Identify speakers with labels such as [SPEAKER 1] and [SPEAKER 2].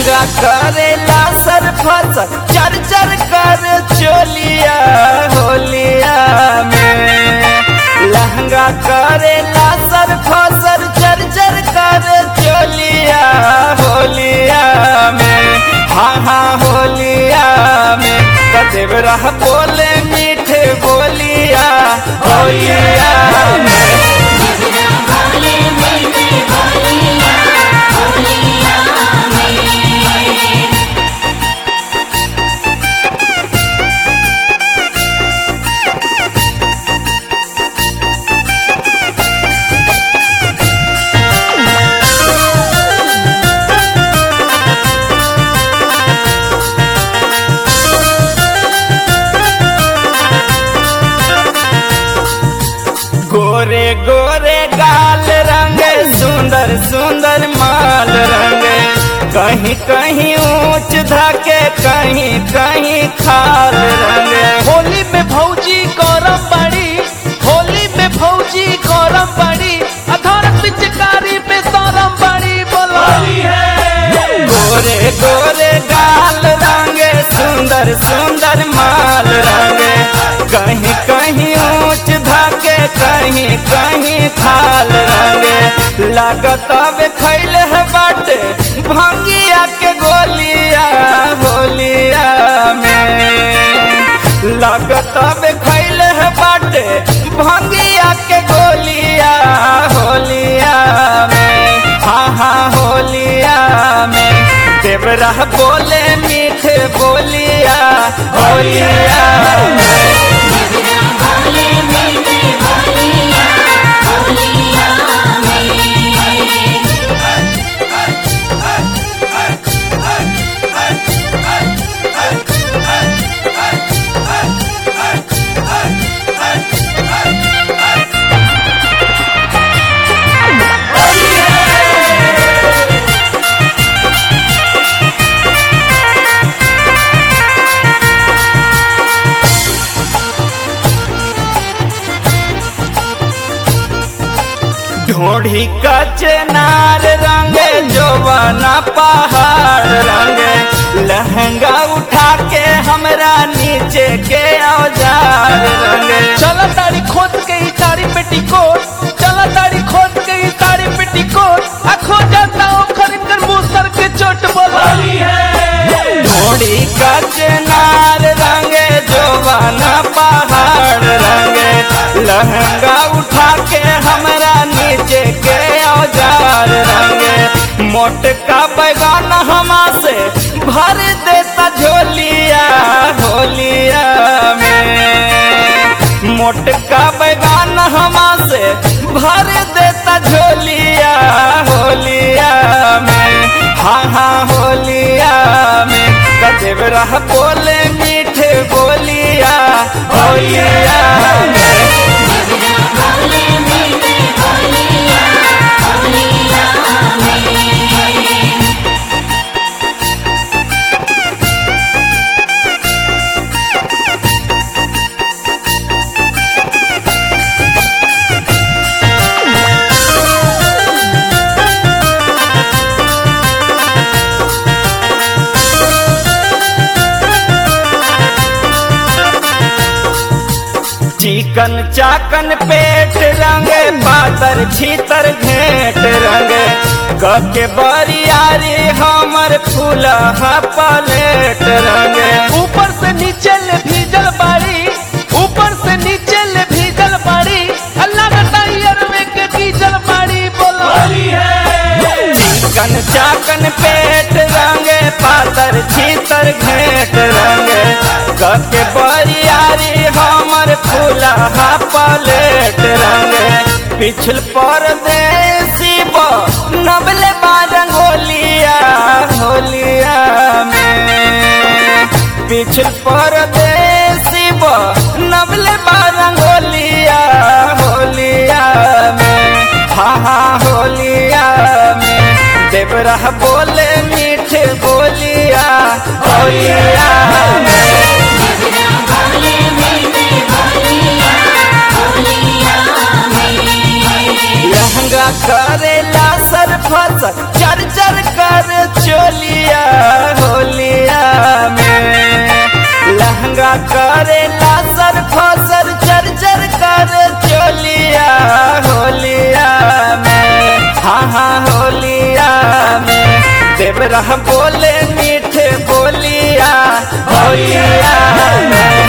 [SPEAKER 1] लहंगा करेला सर फसर चर चर कर चोलिया होलिया में लहंगा करेला सर फसर चर चर कर चोलिया होलिया में हाँ हाँ होलिया में कदेव रह बोले मीठे बोलिया होलिया में
[SPEAKER 2] भोले मीठे भोलिया भोलिया में
[SPEAKER 1] गोरे गोरे गाल रंगे सुंदर सुंदर माल रंगे कहीं कहीं ऊंच धके कहीं कहीं खाल रंगे
[SPEAKER 3] होली में भौजी गौरव बड़ी होली में भौजी गौरव बड़ी अधर पिचकारी पे सौरम बड़ी बोलो
[SPEAKER 1] गोरे गोरे गाल रंगे सुंदर सुंदर माल रंगे कहीं कहीं ऊंच धके कहीं कहीं खाल रंगे लागत अब खैले है बाटे भंगिया के गोलिया होलिया में लागत अब खैले है बाटे भंगिया के गोलिया होलिया में हाँ हाँ होलिया में देवरा बोले मीठे बोलिया होलिया में
[SPEAKER 2] भोले मीठे भोलिया भोलिया में
[SPEAKER 1] ढोढ़ी का चेनार रंगे जोवना पहाड़ रंगे लहंगा उठा के हमरा नीचे के औजार रंगे
[SPEAKER 3] चला तारी खोद के ई तारी पेटीकोट चला तारी खोद के ई तारी पेटीकोट आ खो जाता ओखर कर मुंह सर के चोट बोलो
[SPEAKER 1] ढोढ़ी का चेनार रंगे जोवना पहाड़ रंगे लहंगा उठा के हमरा नीचे के औजार रंगे मोटका बैगान हमा से भर देता झोलिया होलिया में मोटका बैगान हमा से भर देता झोलिया होलिया में हाँ हाँ होलिया में कदेव रह बोले मीठे बोलिया होलिया में
[SPEAKER 2] भोले मीठे भोलिया भोलिया में
[SPEAKER 1] चिकन चाकन पेट रंगे पातर छीतर घेट रंगे कके बरियारी हमर फूला पलेट रंगे
[SPEAKER 3] ऊपर से नीचे ले भीजल बाड़ी ऊपर से नीचे ले भीजल बाड़ी अल्लाह का तैयार में के डीजल बाड़ी बोलो
[SPEAKER 1] चिकन चाकन पेट रंगे पातर छीतर घेट रंगे कके बरियारी हमर फूला पलेट रंगे पिछल परदेसी बो नबले बारंग होलिया होलिया में पिछल परदेसी बो नबले बारंग होलिया होलिया में हाँ हाँ होलिया में देवरा बोले मीठे बोलिया होलिया में
[SPEAKER 2] भोले मीठे भोलिया भोलिया में
[SPEAKER 1] लहंगा करेला सर फसर चर चर कर चोलिया देवरा बोले मीठे बोलिया होलिया में